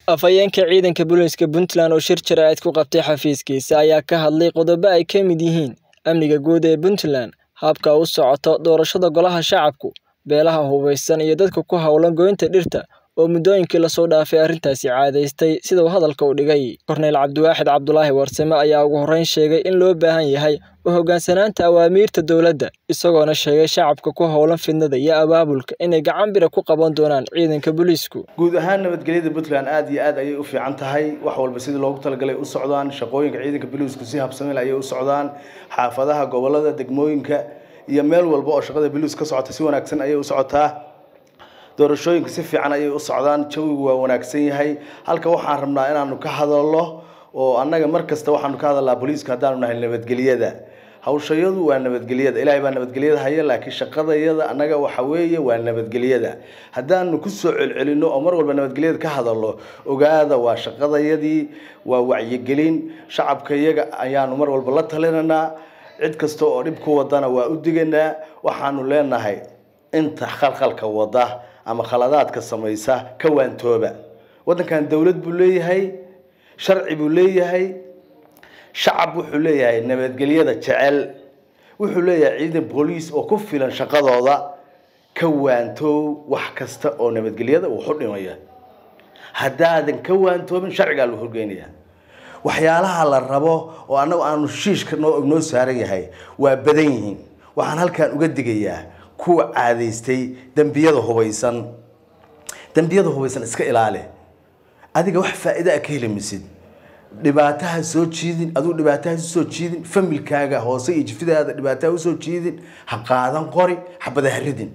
afhayeenka ciidanka booliiska puntland oo shir jaraa'id ku qabtay xafiiskiisa ayaa ka hadlay qodobo ay ka mid yihiin amniga guud ee puntland habka u socoto doorashada golaha shacabku beelaha hubeysan iyo dadka ku howlan goynta dhirta oo muddooyinkii lasoo dhaafay arrintaasi caadaystay sida uu hadalka u dhigay korneyl cabdiwaaxid cabdulaahi warsame ayaa ugu horreyn sheegay in loo baahan yahay u hoggaansanaanta awaamiirta dowladda isagoona sheegay shacabka ku howlan fidnada iyo abaabulka inay gacan bira ku qaban doonaan ciidanka booliisku guud ahaan nabadgelyada puntland aada iyo aad ayay u fiican tahay wax walba sidii loogu talagalay u socdaan shaqooyinka ciidanka booliisku si habsamil ayay u socdaan xaafadaha gobolada degmooyinka iyo meel walba oo shaqada booliis ka socota si wanaagsan ayay u socotaa doorashooyinka si fiican ayay u socdaan jawigu waa wanaagsan yahay halka waxaan rabnaa inaanu ka hadalno oo annaga mar kasta waxaanu ka hadalnaa booliiska haddaanu nahay nabadgelyada hawshayadu waa nabadgelyada ilaahay baa nabadgelyada haya laakiin shaqadayada annaga waxa weeye waa nabadgelyada haddaanu kusoo celcelino oo mar walba nabadgelyada ka hadalno ogaada waa shaqadayadii waa wacyigelin shacabka iyaga ayaanu mar walba la talinanaa cid kasta oo dhib ku wadana waa u diganaa waxaanu leenahay inta khalkhalka wada ama khaladaadka samaysa ka waantooba waddankan dowlad buu leeyahay sharci buu leeyahay shacab wuxuu leeyahay nabadgelyada jecel wuxuu leeyahay ciidan booliis oo ku filan shaqadooda ka waantoow wax kasta oo nabadgelyada uu xudhimaya haddaadan ka waantoobin sharcigaa lagu horgeynaya waxyaalaha la rabo oo annagu aanu shiishka noo noo saaran yahay waa badan yihiin waxaan halkan uga digayaa kuwa caadaystay dembiyada hubaysan dembiyada hubaysan iska ilaali adiga wax faa'iida a ka heli misid dhibaataha soo jiidin aduu dhibaataha usoo jiidin familkaaga hoose iyo jifidaada dhibaataha usoo jiidin ha qaadan qori xabada ha ridin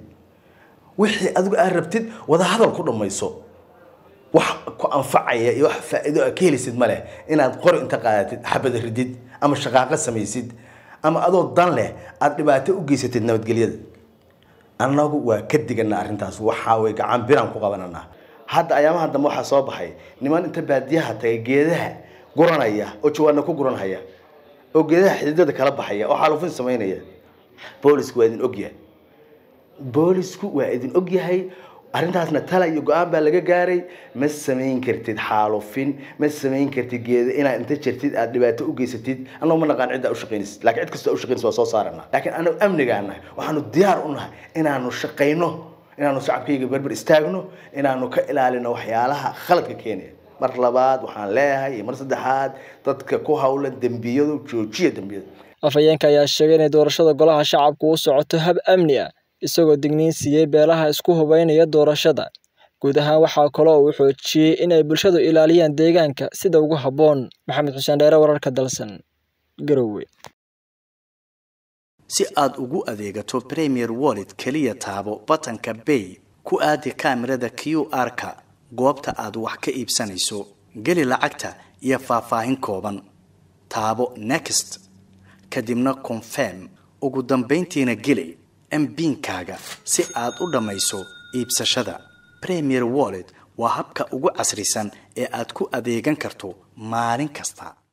wixii adigu aad rabtid wada hadal ku dhammayso wax ku anfacaya iyo wax faa'iido a ka helisid ma leh inaad qori inta qaadatid xabada ridid ama shaqaaqo samaysid ama adoo dan leh aada dhibaato u geysatid nabadgelyada annagu waa ka digana arrintaas waxaa way gacan biraan ku qabananaa hadda ayaamaha dambe waxaa soo baxay niman inta baadiyaha tagay geedaha guranaya oo jawaana ku guranhaya oo geedaha xididada kala baxaya oo xaalufin samaynaya boolisku waa idin ogyahay boolisku waa idin ogyahay arrintaasna tala iyo go-aan baa laga gaaray ma samayn kartid xaalufin ma samayn kartid geeda inaad inta jirtid aad dhibaato u geysatid annagu ma naqaan cidda ushaqaynaysid laakiin cid kasta ushaqaynaysid waa soo saarana laakiin anagu amnigaa nahay waxaanu diyaar u nahay inaanu shaqayno inaanu shacabkayga berber istaagno inaanu ka ilaalino waxyaalaha khaladka keenaya mar labaad waxaan leeyahay iyo mar saddexaad dadka ku howlan dembiyadu joojiya dembiyada afhayeenka ayaa sheegay inay doorashada golaha shacabku u socoto hab amni ah isagoo digniin siiyey beelaha isku hubeynaya doorashada guud ahaan waxaa kaloo uu xoojiyey in ay bulshadu ilaaliyaan deegaanka sida ugu habboon maxamed xuseen dheere wararka dalsan garowe si aad ugu adeegato premier wallet keliya taabo batanka bay ku aadi kaamirada q r-ka goobta aad wax ka iibsanayso geli lacagta iyo faahfaahin kooban taabo next kadibna confirm ugu dambayntiina geli mbiinkaaga si aad u dhammayso iibsashada premier wallet waa habka ugu casrisan ee aad ku adeegan karto maalin kasta